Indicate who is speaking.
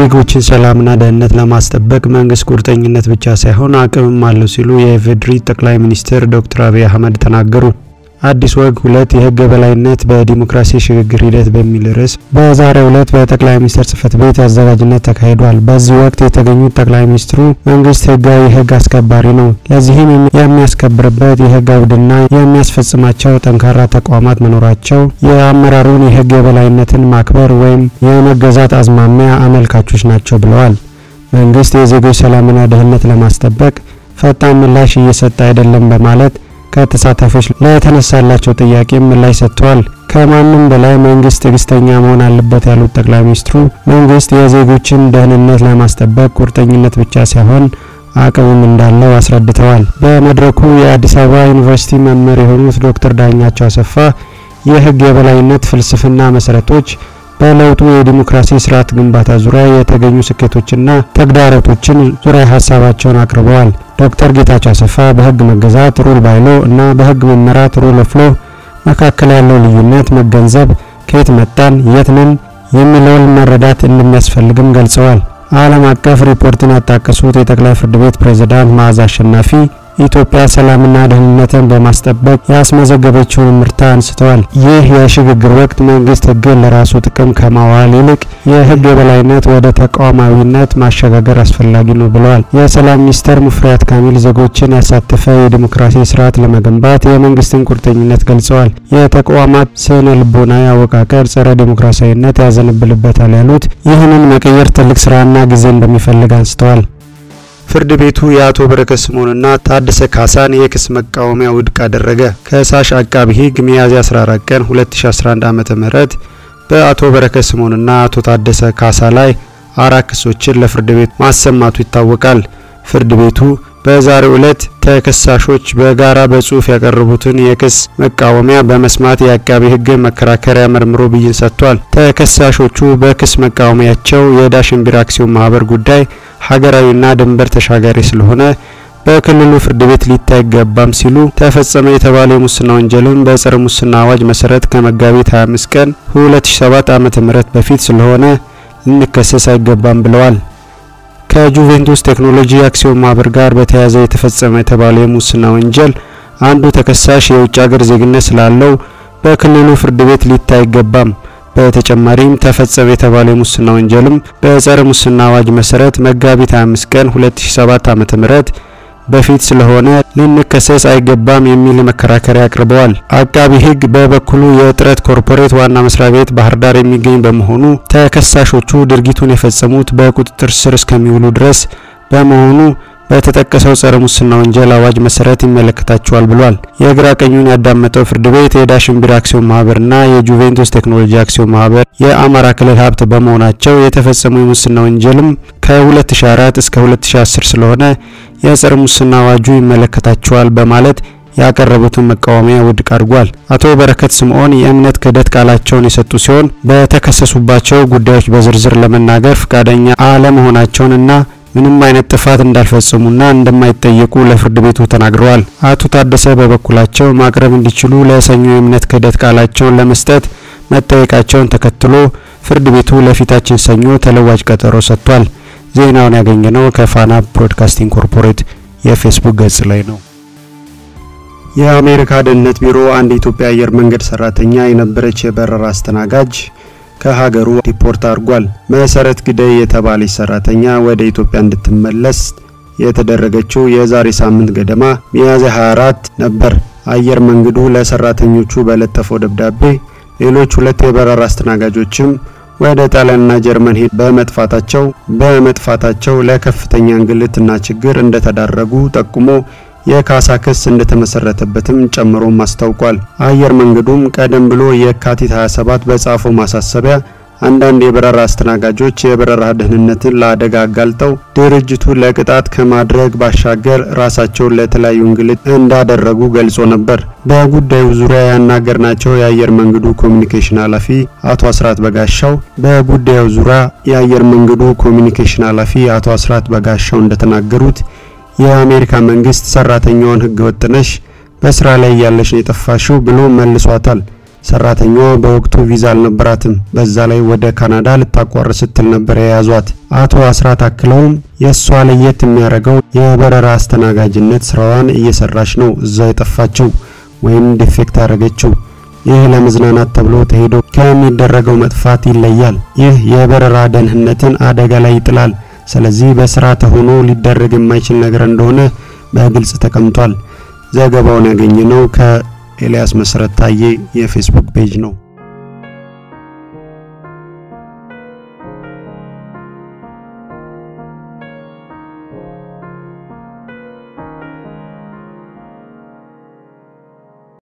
Speaker 1: የዜጎችን ሰላምና ደህንነት ለማስጠበቅ መንግስት ቁርጠኝነት ብቻ ሳይሆን አቅምም አለው ሲሉ የኢፌዴሪ ጠቅላይ ሚኒስትር ዶክተር አብይ አህመድ ተናገሩ። አዲስ ወግ ሁለት የህግ የበላይነት በዲሞክራሲ ሽግግር ሂደት በሚል ርዕስ በዛሬው ዕለት በጠቅላይ ሚኒስትር ጽህፈት ቤት አዘጋጅነት ተካሂዷል። በዚህ ወቅት የተገኙት ጠቅላይ ሚኒስትሩ መንግስት ህጋዊ ህግ አስከባሪ ነው፣ ለዚህም የሚያስከብርበት የህግ አውድና የሚያስፈጽማቸው ጠንካራ ተቋማት መኖራቸው የአመራሩን የህግ የበላይነትን ማክበር ወይም የመገዛት አዝማሚያ አመልካቾች ናቸው ብለዋል። መንግስት የዜጎች ሰላምና ደህንነት ለማስጠበቅ ፈጣን ምላሽ እየሰጠ አይደለም በማለት ከተሳታፊዎች ለተነሳላቸው ጥያቄ ምላሽ ሰጥተዋል። ከማንም በላይ መንግስት ትዕግስተኛ መሆን አለበት ያሉት ጠቅላይ ሚኒስትሩ መንግስት የዜጎችን ደህንነት ለማስጠበቅ ቁርጠኝነት ብቻ ሳይሆን አቅምም እንዳለው አስረድተዋል። በመድረኩ የአዲስ አበባ ዩኒቨርሲቲ መምህር የሆኑት ዶክተር ዳኛቸው አሰፋ የህግ የበላይነት ፍልስፍና መሰረቶች በለውጡ የዲሞክራሲ ስርዓት ግንባታ ዙሪያ የተገኙ ስኬቶችና ተግዳሮቶችን ዙሪያ ሀሳባቸውን አቅርበዋል። ዶክተር ጌታቸው አሰፋ በህግ መገዛት ሩል ባይሎ እና በህግ መመራት ሩል ኦፍ ሎ መካከል ያለው ልዩነት መገንዘብ፣ ከየት መጣን፣ የት ነን የሚለውን መረዳት እንደሚያስፈልግም ገልጸዋል። ዓለም አቀፍ ሪፖርትን ያጣቀሱት የጠቅላይ ፍርድ ቤት ፕሬዝዳንት መዓዛ አሸናፊ ኢትዮጵያ ሰላምና ደህንነትን በማስጠበቅ ያስመዘገበችውን ምርታ አንስተዋል። ይህ የሽግግር ወቅት መንግስት ህግን ለራሱ ጥቅም ከማዋል ይልቅ የህግ የበላይነት ወደ ተቋማዊነት ማሸጋገር አስፈላጊ ነው ብለዋል። የሰላም ሚኒስተር ሙፈሪያት ካሚል ዜጎችን ያሳተፈ የዲሞክራሲ ስርዓት ለመገንባት የመንግስትን ቁርጠኝነት ገልጸዋል። የተቋማት ስነ ልቦናዊ አወቃቀር ጸረ ዲሞክራሲያዊነት ያዘነብልበታል ያሉት ይህንን መቀየር ትልቅ ስራና ጊዜ እንደሚፈልግ አንስተዋል። ፍርድ ቤቱ የአቶ በረከት ስምኦንና ታደሰ ካሳን የክስ መቃወሚያ ውድቅ አደረገ። ከሳሽ አቃቢ ህግ ሚያዝያ 14 ቀን 2011 ዓ.ም በአቶ በረከት ስምኦንና አቶ ታደሰ ካሳ ላይ አራት ክሶችን ለፍርድ ቤት ማሰማቱ ይታወቃል። ፍርድ ቤቱ በዛሬው ዕለት ተከሳሾች በጋራ በጽሁፍ ያቀረቡትን የክስ መቃወሚያ በመስማት የአቃቢ ህግ መከራከሪያ መርምሮ ብይን ሰጥቷል። ተከሳሾቹ በክስ መቃወሚያቸው የዳሽን ቢራ አክሲዮን ማህበር ጉዳይ ሀገራዊና ድንበር ተሻጋሪ ስለሆነ በክልሉ ፍርድ ቤት ሊታይ አይገባም ሲሉ ተፈጸመ የተባለ የሙስና ወንጀልን በጸረ ሙስና አዋጅ መሰረት ከመጋቢት 25 ቀን 2007 ዓ.ም በፊት ስለሆነ ልንከሰስ አይገባም ብለዋል። ከጁቬንቱስ ቴክኖሎጂ አክሲዮን ማህበር ጋር በተያያዘ የተፈጸመ የተባለ የሙስና ወንጀል አንዱ ተከሳሽ የውጭ ሀገር ዜግነት ስላለው በክልሉ ፍርድ ቤት ሊታይ አይገባም። በተጨማሪም ተፈጸመ የተባለ የሙስና ወንጀልም በጸረ ሙስና አዋጅ መሰረት መጋቢት 25 ቀን 2007 ዓ.ም በፊት ስለሆነ ልንከሰስ አይገባም የሚል መከራከሪያ አቅርበዋል። አቃቢ ህግ በበኩሉ የጥረት ኮርፖሬት ዋና መስሪያ ቤት ባህር ዳር የሚገኝ በመሆኑ ተከሳሾቹ ድርጊቱን የፈጸሙት በቁጥጥር ስር እስከሚውሉ ድረስ በመሆኑ በተጠቀሰው ጸረ ሙስና ወንጀል አዋጅ መሰረት ይመለከታቸዋል ብሏል። የግራ ቀኙን ያዳመጠው ፍርድ ቤት የዳሽን ቢራ አክሲዮን ማህበርና የጁቬንቱስ ቴክኖሎጂ አክሲዮን ማህበር የአማራ ክልል ሀብት በመሆናቸው የተፈጸሙ የሙስና ወንጀልም ከ2004 እስከ 2010 ስለሆነ የጸረ ሙስና አዋጁ ይመለከታቸዋል በማለት ያቀረቡትን መቃወሚያ ውድቅ አድርጓል። አቶ በረከት ስምኦን የእምነት ክህደት ቃላቸውን የሰጡ ሲሆን በተከሰሱባቸው ጉዳዮች በዝርዝር ለመናገር ፈቃደኛ አለመሆናቸውንና ምንም አይነት ጥፋት እንዳልፈጸሙና እንደማይጠየቁ ለፍርድ ቤቱ ተናግረዋል። አቶ ታደሰ በበኩላቸው ማቅረብ እንዲችሉ ለሰኞ የእምነት ክህደት ቃላቸውን ለመስጠት መጠየቃቸውን ተከትሎ ፍርድ ቤቱ ለፊታችን ሰኞ ተለዋጭ ቀጠሮ ሰጥቷል። ዜናውን ያገኘነው ከፋና ብሮድካስቲንግ ኮርፖሬት የፌስቡክ ገጽ ላይ ነው። የአሜሪካ ደህንነት ቢሮ አንድ የኢትዮጵያ አየር መንገድ ሰራተኛ የነበረች የበረራ አስተናጋጅ ከሀገሩ ዲፖርት አድርጓል። መሰረት ግደይ የተባለች ሰራተኛ ወደ ኢትዮጵያ እንድትመለስ የተደረገችው የዛሬ ሳምንት ገደማ ሚያዝያ 24 ነበር። አየር መንገዱ ለሰራተኞቹ በለጠፈው ደብዳቤ ሌሎች ሁለት የበረራ አስተናጋጆችም ወደ ጣሊያንና ጀርመን ሄድ በመጥፋታቸው በመጥፋታቸው ለከፍተኛ እንግልትና ችግር እንደተዳረጉ ጠቁሞ የካሳ ክስ እንደተመሰረተበትም ጨምሮም አስታውቋል። አየር መንገዱም ቀደም ብሎ የካቲት 27 በጻፈው ማሳሰቢያ አንዳንድ የበረራ አስተናጋጆች የበረራ ደህንነትን ለአደጋ አጋልጠው ድርጅቱ ለቅጣት ከማድረግ ባሻገር ራሳቸውን ለተለያዩ እንግልት እንዳደረጉ ገልጾ ነበር። በጉዳዩ ዙሪያ ያናገርናቸው የአየር መንገዱ ኮሚኒኬሽን ኃላፊ አቶ አስራት በጋሻው በጉዳዩ ዙሪያ የአየር መንገዱ ኮሚኒኬሽን ኃላፊ አቶ አስራት በጋሻው እንደተናገሩት የአሜሪካ መንግስት ሰራተኛዋን ህገ ወጥ ነሽ፣ በስራ ላይ ያለሽ ነው የጠፋሽው ብሎ መልሷታል። ሰራተኛዋ በወቅቱ ቪዛ አልነበራትም። በዛ ላይ ወደ ካናዳ ልታቋርጥ ስትል ነበር የያዟት። አቶ አስራት አክለውም የእሷ ለየት የሚያደርገው የበረራ አስተናጋጅነት ስራዋን እየሰራች ነው እዛ የጠፋችው ወይም ዲፌክት ያደረገችው። ይህ ለመዝናናት ተብሎ ተሄዶ ከሚደረገው መጥፋት ይለያል። ይህ የበረራ ደህንነትን አደጋ ላይ ይጥላል። ስለዚህ በስራ ተሆኖ ሊደረግ የማይችል ነገር እንደሆነ በግልጽ ተቀምጧል። ዘገባውን ያገኘነው ከኤልያስ መሰረት ታዬ የፌስቡክ ፔጅ ነው።